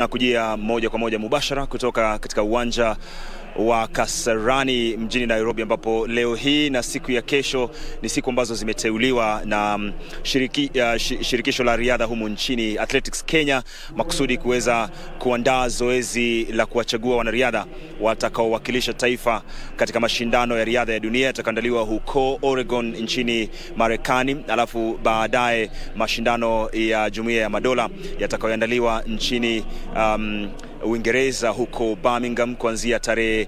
na kujia moja kwa moja mubashara kutoka katika uwanja wa Kasarani mjini Nairobi, ambapo leo hii na siku ya kesho ni siku ambazo zimeteuliwa na mm, shiriki, uh, shi- shirikisho la riadha humu nchini Athletics Kenya makusudi kuweza kuandaa zoezi la kuwachagua wanariadha watakaowakilisha taifa katika mashindano ya riadha ya dunia yatakaandaliwa huko Oregon nchini Marekani, alafu baadaye mashindano ya Jumuiya ya Madola yatakayoandaliwa nchini um, Uingereza huko Birmingham kuanzia tarehe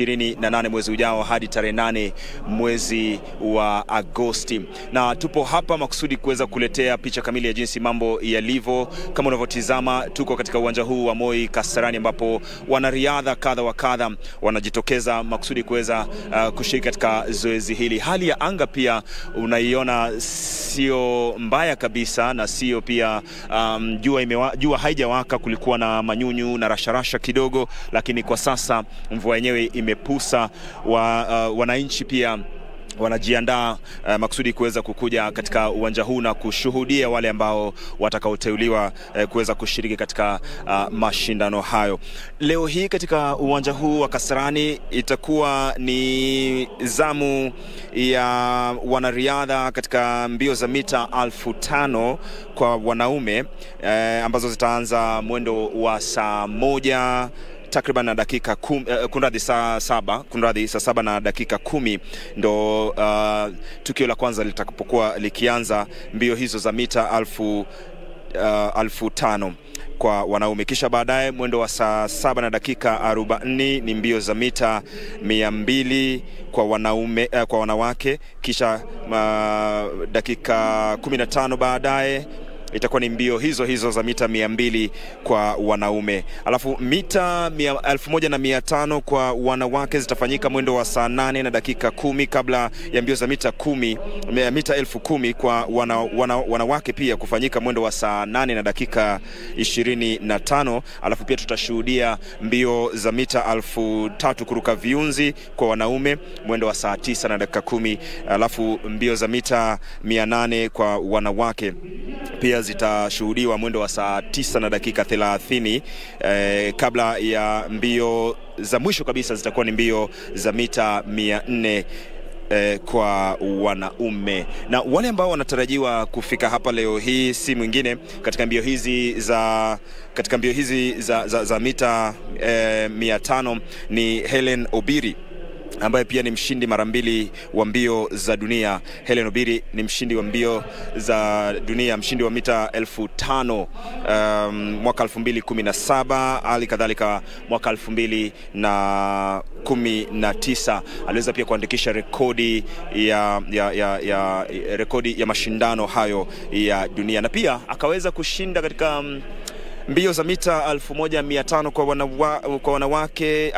28 mwezi ujao hadi tarehe 8 mwezi wa Agosti, na tupo hapa makusudi kuweza kuletea picha kamili ya jinsi mambo yalivyo. Kama unavyotizama, tuko katika uwanja huu wa Moi Kasarani, ambapo wanariadha kadha wa kadha wanajitokeza makusudi kuweza uh, kushiriki katika zoezi hili. Hali ya anga pia unaiona sio mbaya kabisa, na sio pia um, jua, imewa, jua haijawaka. Kulikuwa na manyunyu na rasharasha kidogo, lakini kwa sasa mvua yenyewe imepusa. Wa, uh, wananchi pia wanajiandaa uh, makusudi kuweza kukuja katika uwanja huu na kushuhudia wale ambao watakaoteuliwa uh, kuweza kushiriki katika uh, mashindano hayo. Leo hii katika uwanja huu wa Kasarani itakuwa ni zamu ya wanariadha katika mbio za mita alfu tano kwa wanaume eh, ambazo zitaanza mwendo wa saa moja takriban na dakika kum, uh, kunradhi saa saba kunradhi saa saba na dakika kumi ndo uh, tukio la kwanza litakapokuwa likianza mbio hizo za mita alfu, uh, alfu tano kwa wanaume kisha baadaye mwendo wa saa saba na dakika arobaini ni mbio za mita mia mbili kwa wanaume uh, kwa wanawake kisha uh, dakika kumi na tano baadaye itakuwa ni mbio hizo hizo za mita mia mbili kwa wanaume, alafu mita mia, elfu moja na mia tano kwa wanawake zitafanyika mwendo wa saa nane na dakika kumi kabla ya mbio za mita kumi, mita elfu kumi kwa wana, wana, wanawake pia kufanyika mwendo wa saa nane na dakika ishirini na tano alafu pia tutashuhudia mbio za mita elfu tatu kuruka viunzi kwa wanaume mwendo wa saa tisa na dakika kumi alafu mbio za mita mia nane kwa wanawake pia zitashuhudiwa mwendo wa saa tisa na dakika thelathini eh, kabla ya mbio za mwisho kabisa zitakuwa ni mbio za mita mia nne eh, kwa wanaume na wale ambao wanatarajiwa kufika hapa leo hii si mwingine katika mbio hizi za katika mbio hizi za, za, za mita eh, mia tano ni Helen Obiri ambaye pia ni mshindi mara mbili wa mbio za dunia. Helen Obiri ni mshindi wa mbio za dunia, mshindi wa mita elfu tano um, mwaka elfu mbili kumi na saba hali kadhalika mwaka elfu mbili na kumi na tisa aliweza pia kuandikisha rekodi ya, ya, ya, ya, rekodi ya mashindano hayo ya dunia na pia akaweza kushinda katika um, mbio za mita 1500 kwa, wanawa, kwa wanawake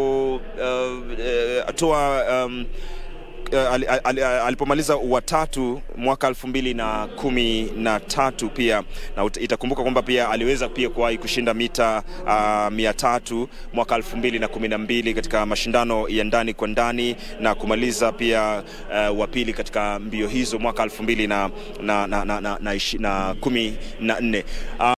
alipotoa uh, um, uh, al, al, al, alipomaliza watatu mwaka elfu mbili na kumi na tatu pia na ut- itakumbuka kwamba pia aliweza pia kuwahi kushinda mita uh, mia tatu mwaka elfu mbili na kumi na mbili katika mashindano ya ndani kwa ndani na kumaliza pia uh, wa pili katika mbio hizo mwaka elfu mbili na, na, na, na, na, na, ishi- na kumi na nne uh,